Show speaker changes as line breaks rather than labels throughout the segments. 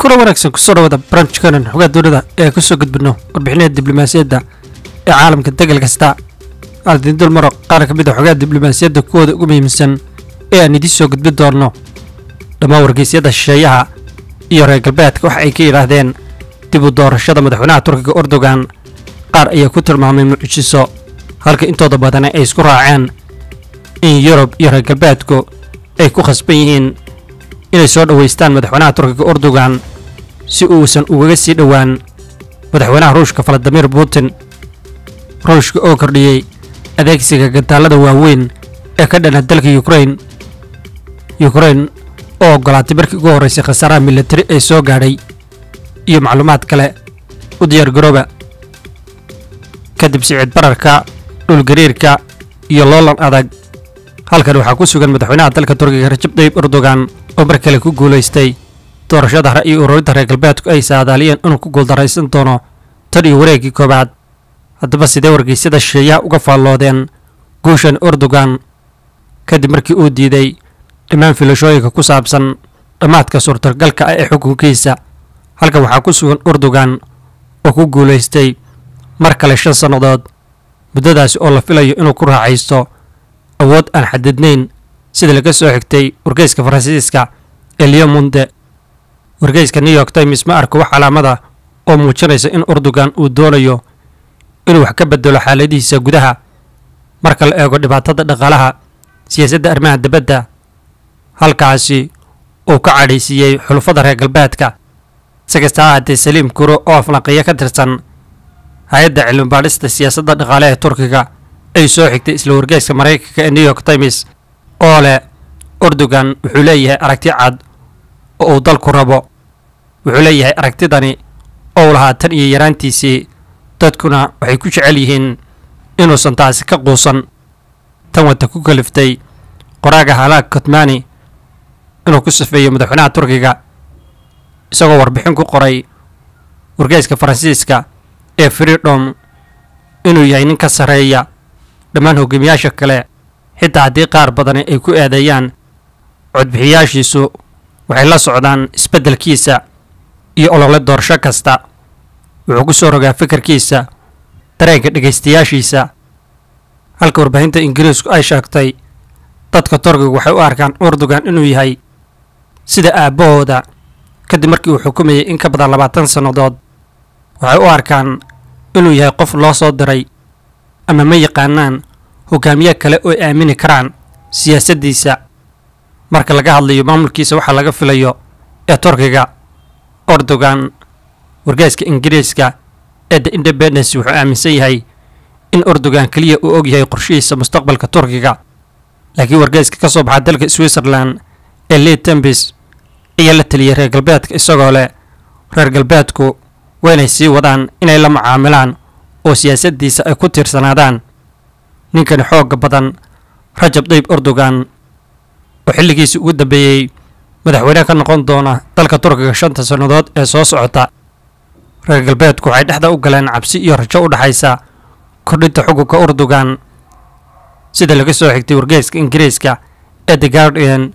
kula wanaagsan kusoo dhawaada barnaamijkanan xogaa dowlada ee kusoo gudbino warbixinada diblomaasiyadda ee caalamka degal kasta aaldin dul maro qaar ka mid a xogaa diblomaasiyadda kuwooda ugu muhiimsan ee aan idiin soo gudbin doonno dhammaan wargeysyada shisheeyaha iyo reer galbeedka waxa ay ka yidhaahdeen dib u doorashada madaxweynaha turkiga erdogan qaar ayaa ku tilmaamay mucjiso halka intooda badana ay isku raaceen in yurub iyo reer galbeedku ay ku khasban yihiin inay soo dhoweystaan madaxweynaha turkiga erdogan si uusan ugaga sii dhowaan madaxweynaha ruushka valadimir putin ruushka oo kordhiyey adeegsiga gantaalada waaweyn ee ka dhana dalka yukrain yukrain oo ogolaatay markii ugu horraysay khasaaraha militari ee soo gaadhay iyo macluumaad kale u diyaar garooba kadib sicid bararka dhulgariirka iyo loolan adag halkan waxaa ku sugan madaxweynaha dalka turkiga rajab tayyib erdogan oo mar kale ku guulaystay doorashada hore iyo ururinta reer galbeedku ay saadaaliyeen inuu ku guuldaraysan doono tan iyo wareeggii koowaad haddaba sidee wargeysyada shisheeyaha uga faalloodeen guushan erdogan kadib markii uu diiday dhammaan filashooyinka ku saabsan dhammaadka suurtagalka ah ee xukunkiisa halkan waxaa ku sugan erdogan oo ku guulaystay mar kale shan sannadood muddadaasi oo la filayo inuu ku raaxaysto awood aan xadidnayn sida laga soo xigtay wargeyska faransiiska ee leomonde wargeyska new york times ma arko wax calaamada oo muujinaysa in erdogan uu doonayo inuu wax ka bedelo xaaladihiisa gudaha marka la eego dhibaatada dhaqaalaha siyaasadda arrimaha dibadda halkaasi uu ka cadhaysiiyey xulufada reer galbeedka si kasta ha haatee saliim kuro oo aflanqiya ka tirsan hay-adda cilmibaadhista siyaasadda dhaqaale ee turkiga ay soo xigtay isla wargeyska maraykanka ee new york times oo leh erdogan wuxuu leeyahay aragti cad oo uu dalku rabo wuxuu leeyahay aragtidani oo lahaa tan iyo yaraantiisii dadkuna waxay ku jecel yihiin inuusan taasi ka quusan tan wata ku kaliftay qoraaga halaag kotmani inuu ku safeeyo madaxweynaha turkiga isagoo warbixin ku qoray wargeyska faransiiska ee freedom inuu yahay nin ka sarreeya dhammaan hogaamiyaasha kale xitaa haddii qaar badani ay ku eedeeyaan codbixiyaashiisu waxay la socdaan isbeddelkiisa iyo olole doorasho kasta wuxuu ku soo rogaa fikirkiisa dareenka dhegaystayaashiisa halka warbaahinta ingiriisku ay sheegtay dadka turkiga waxay u arkaan erdogan inuu yahay sida aabbahooda kadib markii uu xukumayay in ka badan labaatan sannadood waxay u arkaan inuu yahay qof loo soo diray ama ma yaqaanaan hogaamiye kale oo aamini karaan siyaasaddiisa marka laga hadlayo maamulkiisa waxaa laga filayo ee turkiga erdogan wargeyska ingiriiska ee the independence wuxuu aaminsan yahay in erdogan keliya uu og yahay qorshihiisa mustaqbalka turkiga laakiin wargeyska ka soo baxa dalka switzerland ee lee tembis ayaa la teliyay reer galbeedka isagoo leh reer galbeedku waa inay sii wadaan inay la macaamilaan oo siyaasaddiisa ay ku tiirsanaadaan ninkani xoogga badan rajab tayyib erdogan oo xilligiisii ugu dambeeyey madaxweyne ka noqon doona dalka turkiga shanta sannadood ee soo socota reer galbeedku waxay dhexda u galeen cabsi iyo rajo u dhexaysa kordhinta xukunka erdogan sida laga soo xigtay wargeyska ingiriiska ee the guardian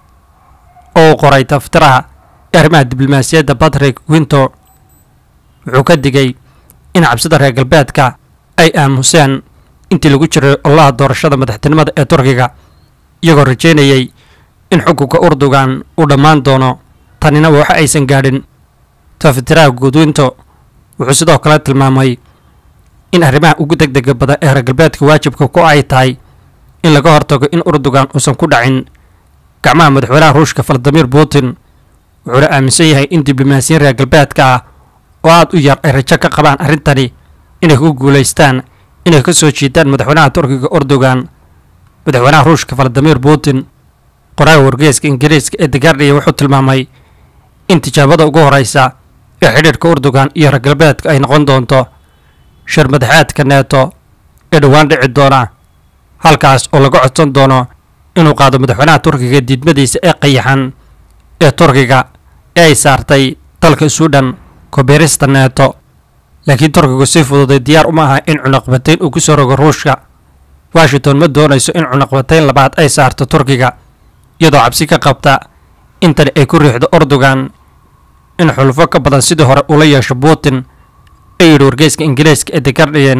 oo uu qoray taftiraha ee arrimaha diblomaasiyadda patrick winter wuxuu ka digay in cabsida reer galbeedka ay aamuseen intii lagu jiray olaha doorashada madaxtinimada ee turkiga iyagoo rajaynayay in xukunka erdogan uu dhammaan doono tanina waxa aysan gaadhin taftiraha guudwinto wuxuu sidoo kale tilmaamay in arrimaha ugu degdega badan ee reer galbeedka waajibka ku ay tahay in laga hortago in erdogan uusan ku dhacin gacmaha madaxweynaha ruushka valadimir putin wuxuuna aaminsan yahay in diblomaasiyiin reer galbeedka ah oo aad u yar ay rajo ka qabaan arrintani inay ku guulaystaan inay ka soo jiitaan madaxweynaha turkiga erdogan madaxweynaha ruushka valadimir putin qoraaga wargeyska ingiriiska ee the guardian wuxuu tilmaamay in tijaabada ugu horreysa ee xidhiirhka erdogan iyo reer galbeedka ay noqon doonto shir madaxeedka neeto ee dhowaan dhici doona halkaas oo laga codsan doono inuu qaado madaxweynaha turkiga diidmadiisa ee qayaxan ee turkiga ee ay saartay dalka suudhan kobeerista neeto laakiin turkigu si fududay diyaar uma aha in cunaqbatayn uu ku soo rogo ruushka washington ma doonayso in cunaqbatayn labaad ay saarto turkiga iyadoo cabsi ka qabta intani ay ku riixdo erdogan in xulufo ka badan sidii hore ula yeesho putin ee yidhi wargeyska ingiriiska ee the guardian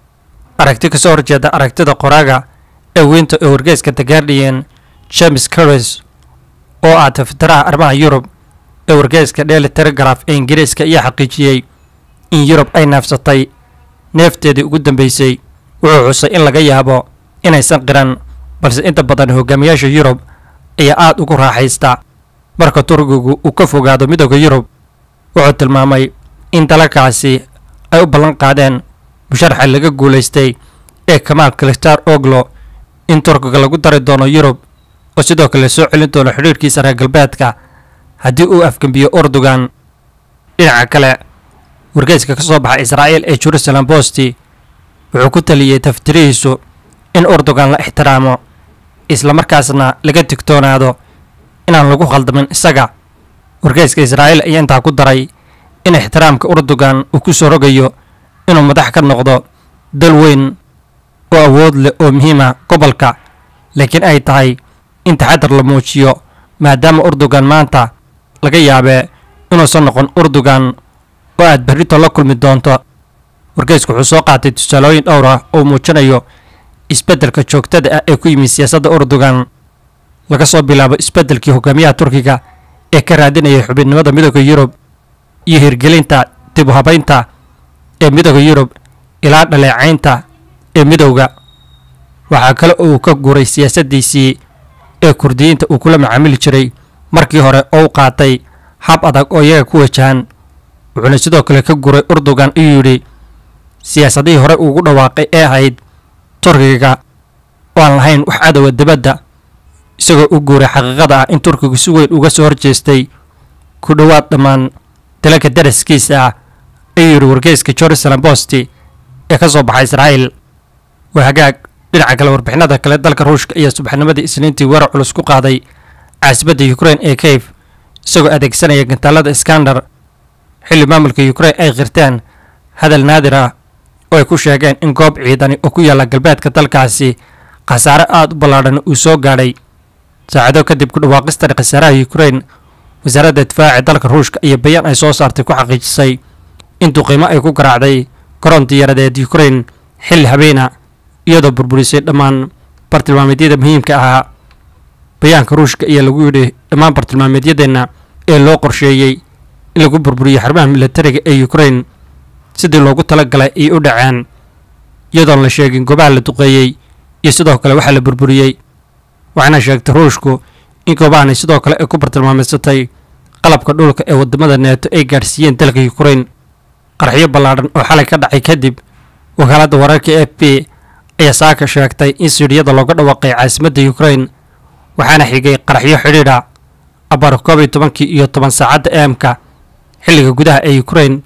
aragti kasoo horjeeda aragtida qoraaga ee weynta ee wargeyska the guardian james curris oo ah tafitiraha arrimaha yurub ee wargeyska daily telegraph ee ingiriiska ayaa xaqiijiyey in yurub ay neefsatay neefteedii ugu dambeysay wuxuu xusay in laga yaabo inaysan qiran balse inta badan hogaamiyaasha yurub ayaa aada ugu raaxaysta marka turkigu uu ka fogaado midooda yurub wuxuu tilmaamay in dalalkaasi ay u ballan qaadeen musharaxa laga guulaystay ee kamaal kalistar oglo in turkiga lagu dari doono yurub oo sidoo kale soo celin doono xidhiirhkiisa reer galbeedka haddii uu afgembiyo urdugan dhinaca kale wargeyska ka soo baxa israa'iil ee jerusalem bosti wuxuu ku taliyey taftirihiisu in urdugan la ixtiraamo islamarkaasna laga digtoonaado inaan lagu khaldamin isaga wargeyska israa'iil ayaa intaa ku daray in ixtiraamka urdugan uu ku soo rogayo inuu madax ka noqdo dal weyn oo awood leh oo muhiima gobolka laakiin ay tahay in taxadar la muujiyo maadaama urdugan maanta laga yaabee inuusan noqon urdugan oo aad berrito la kulmi doonto wargeysku wuxuu soo qaatay tusaalooyin dhowr ah oo muujinayo isbeddelka joogtada ah ee ku yimid siyaasadda urdugan laga soo bilaabo isbeddelkii hogaamiyaha turkiga ee ka raadinayay xubinimada midooda yurub iyo hirgelinta dib u habaynta ee midooda yurub ilaa dhaleecaynta ee midowda waxaa kale oo uu ka guuray siyaasaddiisii ee kurdiyiinta uu kula macaamili jiray markii hore oo u qaatay hab adag oo iyaga ku wajahan wuxuuna sidoo kale ka guuray urdugan iyuu yidhi siyaasadihii hore ugu dhawaaqay ee ahayd turkiga oo aan lahayn wax cadowa dibadda isagoo u guuray xaqiiqada ah in turkigu si weyn uga soo horjeestay ku dhowaad dhammaan dalalka daraskiisa ah ayuu yidhi wargeyska jerusalem bosti ee ka soo baxa israa'iil waa hagaag dhinaca kale warbixinada kale dalka ruushka ayaa subaxnimadii isniintii weerar culus ku qaaday caasibadda ukrain ee kayf isagoo adeegsanaya gantaalada iskandar xilli maamulka ukrain ay qirteen hadal naadir ah oo ay ku sheegeen in goob ciidani oo ku yaalla galbeedka dalkaasi khasaare aada u ballaadhan uu soo gaadhay saacado kadib ku dhawaaqistan khasaaraha ukrain wasaaradda difaaca dalka ruushka iyo bayaan ay soo saartay ku xaqiijisay in duqiimo ay ku garaacday garoon diyaaradeed ukrain xilli habeena iyadoo burburisay dhammaan bartilmaameedyada muhiimka ahaa bayaanka ruushka ayaa lagu yidhi dhammaan bartilmaameedyadeenna ee loo qorsheeyey in lagu burburiyo xarumaha milatariga ee ukrain sidii loogu talagalay ay u dhaceen iyadoon la sheegin goobaha la duqeeyey iyo sidoo kale waxaa la burburiyey waxaana sheegtay ruushku in goobahani sidoo kale ay ku bartilmaameysatay qalabka dhulka ee wadamada neeto ay gaadhsiiyeen dalka ukrain qaraxyo ballaadhan oo xalay ka dhacay kadib wakaaladda wararka f b ayaa saaka sheegtay in siidhiyada looga dhawaaqay caasimadda ukrain waxaana xigay qaraxyo xidhiidha abar koob iyo tobankii iyo toban saacadda eemka xilliga gudaha ee ukrain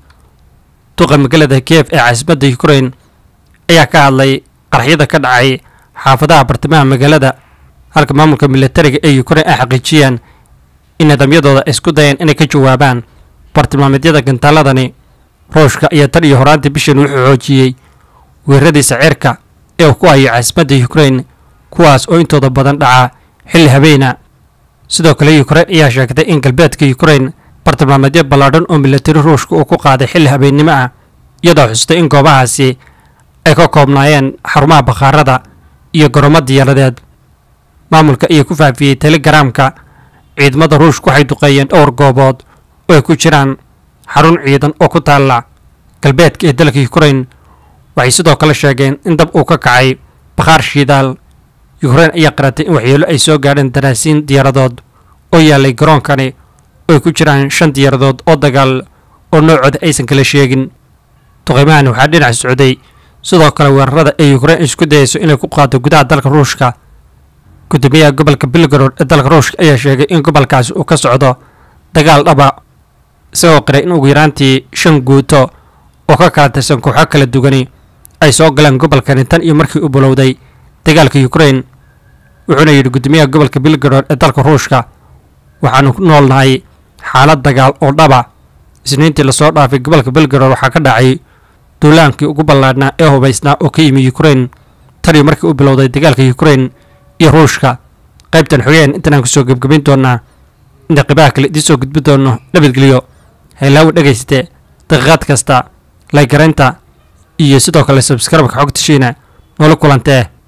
duqa magaalada kiev ee caasimadda ukrain ayaa ka hadlay qaraxyada ka dhacay xaafadaha bartamaha magaalada halka maamulka milatariga ee ukrain ay xaqiijiyeen in nidaamyadooda ay isku dayeen inay ka jawaabaan bartilmaameedyada gantaaladani ruushka ayaa tan iyo horaantii bishan wuxuu xoojiyey weeraradiisa cirka ee uu ku hayo caasimadda ukrain kuwaas oo intooda badan dhaca xilli habeena sidoo kale ukrain ayaa sheegtay in galbeedka ukrain bartilmaameedyo ballaadhan oo milatari ruushka uu ku qaaday xilli habeennimo ah iyadoo xustay in goobahaasi ay ka koobnaayeen xarumaha bakhaarada iyo garoomo diyaaradeed maamulka ayaa ku faafiyey telegaraamka ciidamada ruushka waxay duqeeyeen dhowr goobood oo ay ku jiraan xarun ciidan oo ku taalla galbeedka ee dalka ukrain waxay sidoo kale sheegeen in dab uu ka kacay bakhaar shiidaal ukrain ayaa qaratay in waxyeelo ay soo gaadheen daraasiin diyaaradood oo yaallay garoonkani oo ay ku jiraan shan diyaaradood oo dagaal oo noocooda aysan kala sheegin duqeymahani waxaa dhinac socday sidoo kale weerarada ee ukrain isku dayayso inay ku qaado gudaha dalka ruushka gudoomiyaha gobolka belgarod ee dalka ruushka ayaa sheegay in gobolkaasi uu ka socdo dagaal dhaba isagoo qiray in ugu yaraantii shan guuto oo ka kala tirsan kooxo kala dugani ay soo galeen gobolkani tan iyo markii uu bilowday dagaalka ukrain wuxuuna yidhi gudoomiyaha gobolka belgarod ee dalka ruushka waxaanu ku noolnahay xaalad dagaal oo dhaba isniintii lasoo dhaafay gobolka belgarod waxaa ka dhacay duulaankii ugu ballaadhnaa ee hubaysnaa oo ka yimi ukrain tan iyo markii uu bilowday dagaalka ukrain iyo ruushka qaybtan xogeen intanaan kusoo gebgebayn doonaa inta qibaha kale idiin soo gudbi doono nabadgelyo haylaawi dhegayste daqiiqaad kasta laygaraynta iyo sidoo kale sabskrabka xogta shiina noola kulantee